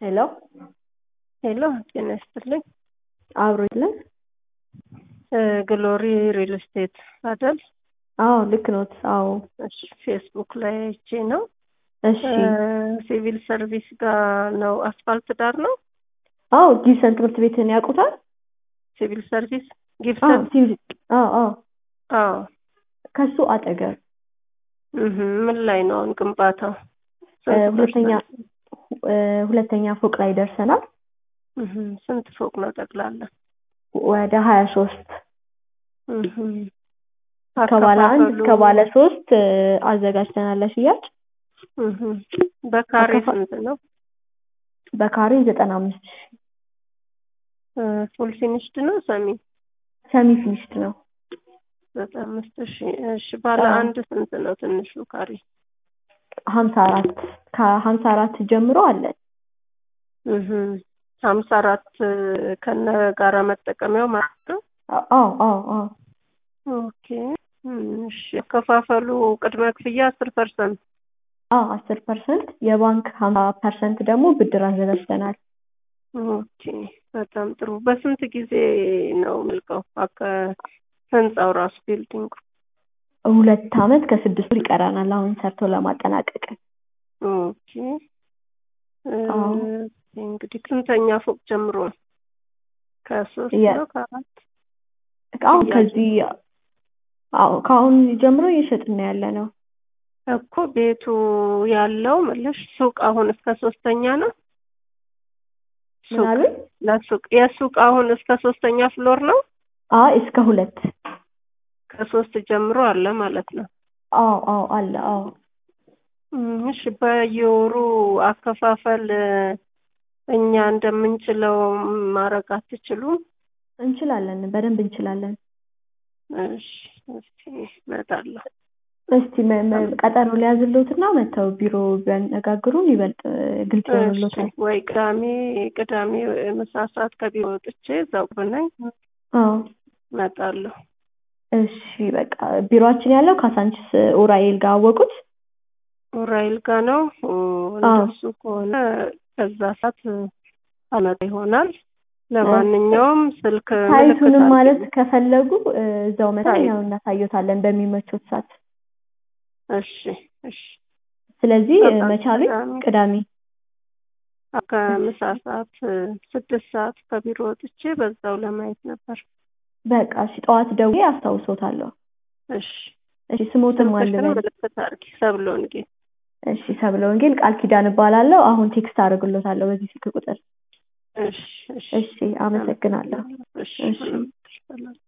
ሄሎ ሄሎ ጤና ይስጥልኝ። አብሮ የለም? ግሎሪ ሪል ስቴት አይደል? አዎ ልክ ኖት። አዎ እሺ፣ ፌስቡክ ላይ አይቼ ነው። እሺ። ሲቪል ሰርቪስ ጋር ነው፣ አስፋልት ዳር ነው። አዎ ጊብሰን ትምህርት ቤትን ያውቁታል? ሲቪል ሰርቪስ አዎ ጊብሰን። ሲቪል አዎ አዎ አዎ ከሱ አጠገብ እህ፣ ምን ላይ ነው አሁን ግንባታው? እ፣ ሁለተኛ እ፣ ሁለተኛ ፎቅ ላይ ደርሰናል። እህ፣ ስንት ፎቅ ነው ጠቅላላ? ወደ ሀያ ሶስት እህ፣ ከባለ አንድ እስከ አከፋፈሉ- ባለ ሶስት እ፣ አዘጋጅተናል ለሽያጭ። እህ፣ በካሬ አከፋ- ስንት ነው? በካሬ ዘጠና አምስት ሺህ ፉል ፊኒሽድ ነው ሰሚ ሰሚ ፊኒሽድ ነው። ዘጠና አምስት ሺህ እሺ። ባለ አዎ። አንድ ስንት ነው ትንሹ ካሬ? ሀምሳ አራት ከሀምሳ አራት ጀምሮ አለን። እህ፣ ሀምሳ አራት ከነ ጋራ መጠቀሚያው ማለት ነው። አዎ አዎ አዎ ኦኬ እሺ። ያከፋፈሉ ቅድመ ክፍያ አስር ፐርሰንት አዎ አስር ፐርሰንት የባንክ ሀምሳ ፐርሰንት ደግሞ ብድር አዘጋጅተናል። ኦኬ በጣም ጥሩ። በስንት ጊዜ ነው መልቀው አከ ህንፃው ራሱ ቢልዲንጉ? ሁለት አመት ከስድስት ወር ይቀረናል አሁን ሰርቶ ለማጠናቀቅ። ኦኬ እ፣ አዎ። እንግዲህ ስንተኛ ፎቅ ጀምሮ ነው? ከሶስት የ- ነው ከአራት? አሁን ሽያጭ ከዚህ አዎ ከአሁን ጀምሮ እየሸጥን ያለ ነው። እኮ ቤቱ ያለው መለሽ ሱቅ አሁን እስከ ሶስተኛ ነው። ምን ሱቅ አሉኝ? ለሱቅ የሱቅ አሁን እስከ ሶስተኛ ፍሎር ነው። አይ እስከ ሁለት ከሶስት ጀምሮ አለ ማለት ነው። አዎ አዎ አለ አዎ እም፣ እሺ በየወሩ አከፋፈል እ፣ እኛ እንደምንችለው ማድረግ አትችሉም? እንችላለን፣ በደንብ እንችላለን። እሺ እስኪ እመጣለሁ። እስቲ መ- መ- ቀጠሮ ሊያዝልዎትና መጥተው ቢሮ ቢያነጋግሩን ይበልጥ እ፣ ግልጽ እሺ ይሆንልዎታል። ወይ ቅዳሜ ቅዳሜ ምሳ ሰዓት ከቢሮ ወጥቼ እዛው ብነኝ አዎ እመጣለሁ። እሺ በቃ ቢሮአችን ያለው ካሳንችስ ኡራኤል ጋር አወቁት። ኡራኤል ጋ ነው። ኦ፣ እንደሱ ከሆነ በዛ ሰዓት አመጣ ይሆናል። ለማንኛውም ስልክ ሳይቱንም ምልክት ማለት አድርጊልኝ። ከፈለጉ እ፣ እዛው መተን ሳይት። ያው እናሳየታለን በሚመቾት ሰዓት። እሺ እሺ ስለዚህ እ፣ በቃ መቻሉኝ ቅዳሜ ቅዳሜ ከምሳ ሰዓት እ፣ ስድስት ሰዓት ከቢሮ ወጥቼ በዛው ለማየት ነበር። በቃ እሺ፣ ጠዋት ደውዬ አስታውሶታለሁ። እሺ እሺ ስሞትም ስልክሽን አልበል። ምልክት አድርጊ። ሰብለ ወንጌል። እሺ ሰብለ ወንጌል ቃል ኪዳን እባላለሁ። አሁን ቴክስት አደርግሎታለሁ በዚህ ስልክ ቁጥር። እሺ እሺ እሺ አመሰግናለሁ። እሺ እሺ። ምንም